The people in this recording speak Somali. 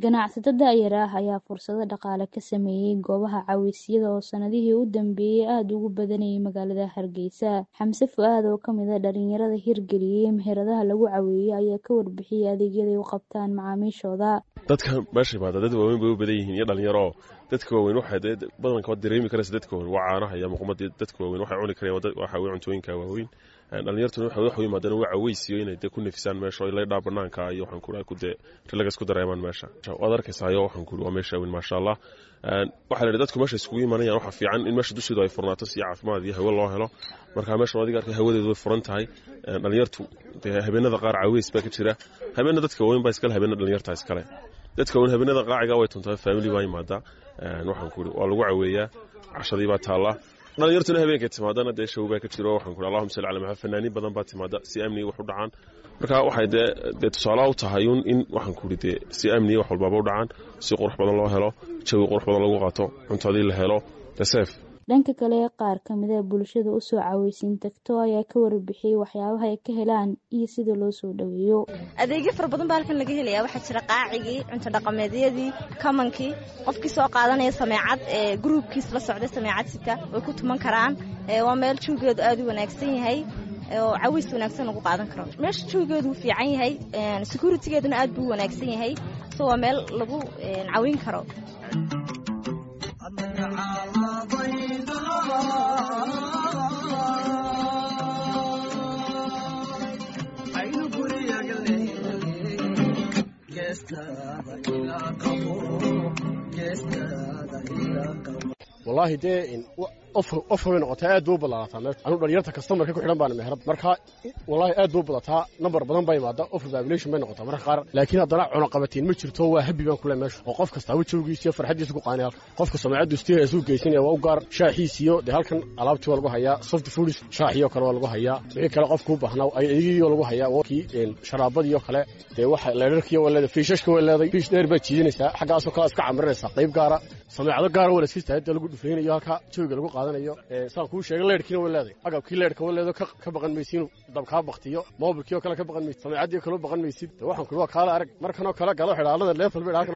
ganacsatada da'yar ah ayaa fursado dhaqaale ka sameeyey goobaha caawisyada oo sanadihii u dambeeyey aada ugu badanayay magaalada hargeysa xamse fu-aad oo kamid a dhalinyarada hirgeliyey meheradaha lagu caweeyey ayaa ka warbixiyey adeegyaday u qabtaan macaamiishooda dadka meesha imaada dad waaweyn bay u badan yihiin iyo dhalinyaro dadka waaweyn waxay dee badanka waad dareemi karaysa dadka waaweyn waa caanaha iyo muqmadii dadka waaweyn waxay cuni karayaan waxa weye cuntooyinka waaweyn dhalinyartuna waxay wax u yimaadeen waa caweysiyo inay dee ku nafisaan meesha oo laydhaa banaanka iyo waxaan kuri ku dee rilagas ku dareemaan meesha waad arkaysayo waxaan kuri waa meesha weyn maasha allah waxaa la yidhi dadku meesha iskugu imanayaan waxa fiican in meesha dusheedu ay furnaato si caafimaad iyo hawo loo helo marka meeshan adiga arkay hawadeedu way furan tahay dhalinyartu dee habeenada qaar caweys baa ka jira habeena dadka waaweyn baa iskale habeena dhalinyarta iskale dadka waaweyn habeenada qaaciga way tuntaa family baa yimaada waxaan kuri waa lagu caweeyaa cashadii baa taalla dhalinyartuna habeenkay timaadana dee show baa ka jiro waxaan kuri allahuma salli cala maxamed fanaaniin badan baa timaada si amniga wax u dhacaan marka waxay dee dee tusaalaha u tahay un in waxaan kuri dee si amniga wax walbaaba u dhacaan si qurux badan loo helo jawi qurux badan lagu qaato cuntadii la helo deseef dhanka kale qaar kamida bulshada usoo caweysiin tagto ayaa ka warbixiyey waxyaabaha ay ka helaan iyo sida loo soo dhaweeyo adeegyo fara badan baa halkan laga helaya waxaa jira qaacigii cunto dhaqameedyadii kamankii qofkii soo qaadanaya sameecad ee gruubkiis la socday sameecad sita way ku tuman karaan waa meel jawgeedu aada u wanaagsan yahay oo cawiys wanaagsan lagu qaadan karo meesha jawgeedu wuu fiican yahay securitigeeduna aad buu wanaagsan yahay so waa meel lagu cawin karo wallaahi dee ofr way noqotay aad bay u badlaataa me anu dhalinyarta kastamarka ku xidhan baana meherad marka wallaahi aad bay u badataa nambar badan baa imaada ofr babilation bay noqotaa marka qaar laakiin haddana cunaqabatiin ma jirto waa habi baan kule meesha oo qof kastaaba jawgiisa iyo farxaddiisa ku qaanay halka qofka sameecaddu istiha isuu geysanaya waa u gaar shaaxiisiyo dee halkan alaabtii waa lagu hayaa soft foods shaaxiyo kale waa lagu hayaa wixii kale qofkuu baahnaa adeegyadii lagu hayaa kii sharaabadiyo kale dee waxa leedharkiyo waa leedahay fiishashka way leedahay fiish dheer baad jiidanaysaa xaggaasoo kale iska camirinaysaa qayb gaara sameecado gaara waa la iska istaagda lagu dhufaynayo halka jawiga lagu qaadanayo saan kuu sheegay leerhkiina way leedahay agabkii leerhka way leedo ka baqan maysiinu dabkaa baktiyo moobilkii oo kale ka baqan maysid sameecadii kaloo baqan maysid waxaan kuli waa kaala arag markanoo kale galo xidhaalada leefal bay